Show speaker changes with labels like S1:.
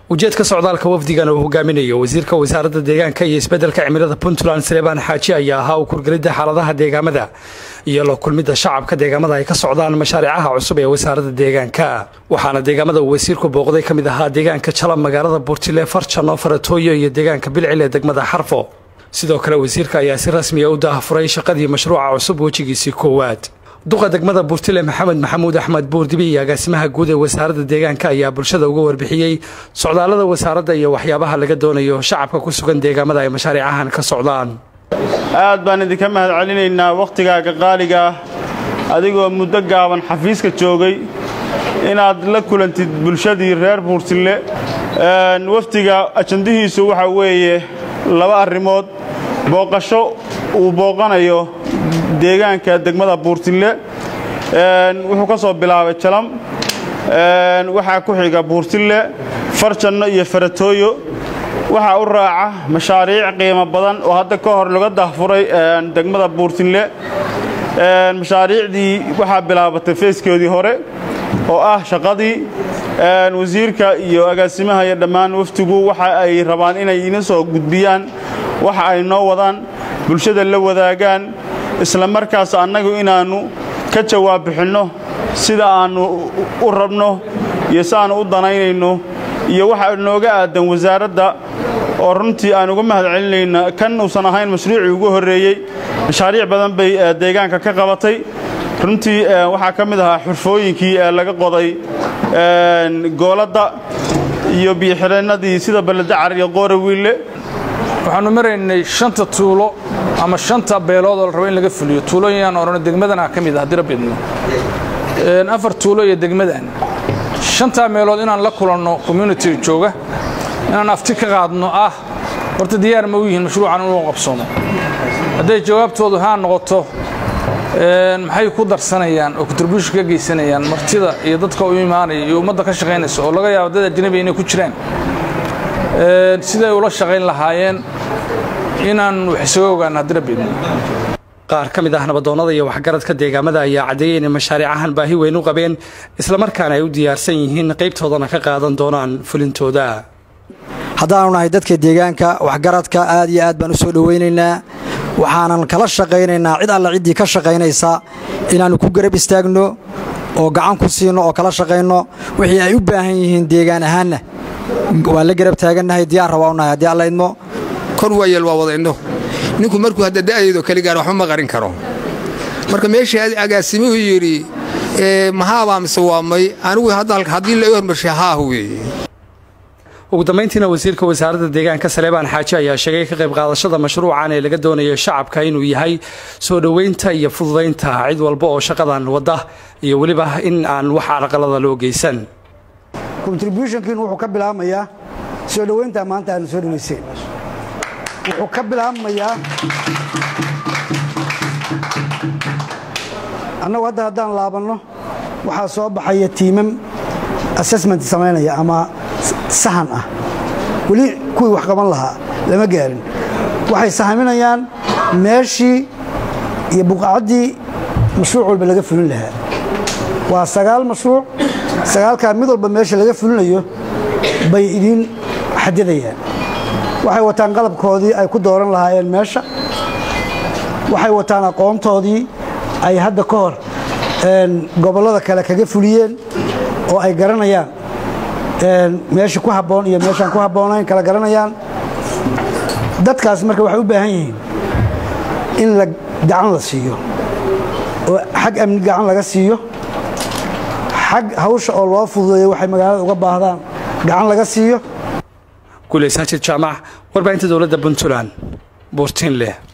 S1: ujeedka socdaalka wafdigan uu hogaaminayo wasiirka wasaaradda deegaanka iyo isbeddelka cimilada puntland saleebaan xaaji ayaa ahaa u kurgelidda xaaladaha deegaamada iyo la kulmidda shacabka deegaamada ay ka socdaan mashaariicaha cusub ee wasaaradda deegaanka waxaana deegaamada uu wasiirku booqday ka mid ahaa deegaanka jalab magaalada buurtile farjano faratooyo iyo deegaanka bilcil ee degmada xarfo sidoo kale wasiirka ayaa si rasmiya u daahafuray shaqadii mashruuca cusub wejigiisii koowaad duqa degmada buurtile maxamed maxamuud axmed buurdibi iyo agaasimaha guud ee wasaaradda deegaanka ayaa bulshada uga warbixiyey socdaallada wasaaradda iyo waxyaabaha laga doonayo shacabka ku sugan deegaamada ay mashaariicahan ka socdaan
S2: aad baan idinka mahad celinaynaa wakhtigaaga qaaliga ah adigoo muddo gaaban xafiiska joogay inaad la kulantid bulshadii reer buurtille wafdiga ajandihiisu waxa weeye laba arrimood booqasho uu booqanayo deegaanka degmada buurtille wuxuu ka soo bilaabay jalam waxaa ku xiga buurtille farjanno iyo faratooyo waxaa u raaca mashaariic qiimo badan oo hadda ka hor laga dahfuray degmada buurtille mashaariicdii waxaa bilaabatay feeskeedii hore oo ah shaqadii wasiirka iyo agaasimaha iyo dhammaan waftigu waxa ay rabaan inay ina soo gudbiyaan waxa ay noo wadaan bulshada la wadaagaan isla markaas annagu inaannu ka jawaab bixinno sida aannu u rabno iyo si aannu u danaynayno iyo waxa nooga aadan wasaaradda oo runtii aan uga mahad celinayna kan uusan ahayn mashruucii ugu horreeyey mashaariic badan bay deegaanka ka qabatay runtii waxaa ka mid ahaa xurfooyinkii laga qoday gooladda iyo biyoxireennadii sida balledacar iyo qoorawiille
S3: waxaannu maraynay shanta tuulo ama shanta beelood oo la rabo in laga fuliyo tuulooyinaan odhano degmadana ka mid ah haddii rabbi idmo afar tuulo iyo degmadan shantaa meelood inaan la kulanno communitiga jooga inaan afti ka qaadno ah horta diyaar ma u yihiin mashruucan inuu qabsoomo hadday jawaabtoodu haa noqoto maxay ku darsanayaan oo contribution ka geysanayaan martida iyo dadka u imaanaya iyo ummadda ka shaqaynaysa oo laga yaabo dad ajnabi inay ku jiraan siday ula shaqayn lahaayeen inaan wax isaga ogaano haddii rabbi idmo
S1: qaar ka mid ah nabadoonnada iyo waxgaradka deegaamada ayaa caddeeyey inay mashaariicahan baahi weyn u qabeen islamarkaana ay u diyaarsan yihiin qaybtoodana ka qaadan doonaan fulintooda
S4: haddaanu nahay dadka deegaanka waxgaradka aad iyo aad baan u soo dhowaynaynaa waxaanan kala shaqaynaynaa cid alla ciddii ka shaqaynaysa inaannu ku garab istaagno oo gacan ku siinno oo kala shaqayno wixii ay u baahan yihiin deegaan ahaanna waan la garab taagannahay diyaar rabaa u nahay haddii alla idmo
S5: kor waayeel waa wadayno ninku markuu hadda da'deedo keli gaar waxba ma qarin karo marka meeshii agaasimuhu yidhi mahaabaa mise waa may anigu haddii la hormarshay haahu weeye
S1: ugu dambayntiina wasiirka wasaaradda deegaanka saleebaan xaaji ayaa sheegay ka qayb qaadashada mashruucan ee laga doonayo shacabka inuu yahay soo dhoweynta iyo fududaynta cid walba oo shaqadan wadda iyo weliba in aan wax carqalada loo geysan
S6: contributionkiin wuxuu ka bilaabmayaa soo dhoweynta maanta aanu soo dhoweyseen wuxuu ka bilaabmayaa annagu hadda haddaan laabanno waxaa soo baxaya tiimam assessment samaynaya ama sahan ah weli kuwii wax qaban lahaa lama gaarin waxay sahaminayaan meeshii iyo buqacaddii mashruuc walba laga fulin lahaa waa sagaal mashruuc sagaalkaa mid walba meesha laga fulinayo bay idiin xadidayaan waxay wataan qalabkoodii ay ku dooran lahaayeen meesha waxay wataan aqoontoodii ay hadda ka hor gobollada kale kaga fuliyeen oo ay garanayaan meesha ku habboon iyo meeshaan ku habboonayn kala garanayaan dadkaas marka waxay u baahan yihiin in la gacan la siiyo oo xag amni gacan laga siiyo xag hawsha oo loo fududeeyo waxay magaalada uga baahdaan gacan laga siiyo
S1: guuleysaajid jaamac warbaahinta dowladda puntland buurtiin leh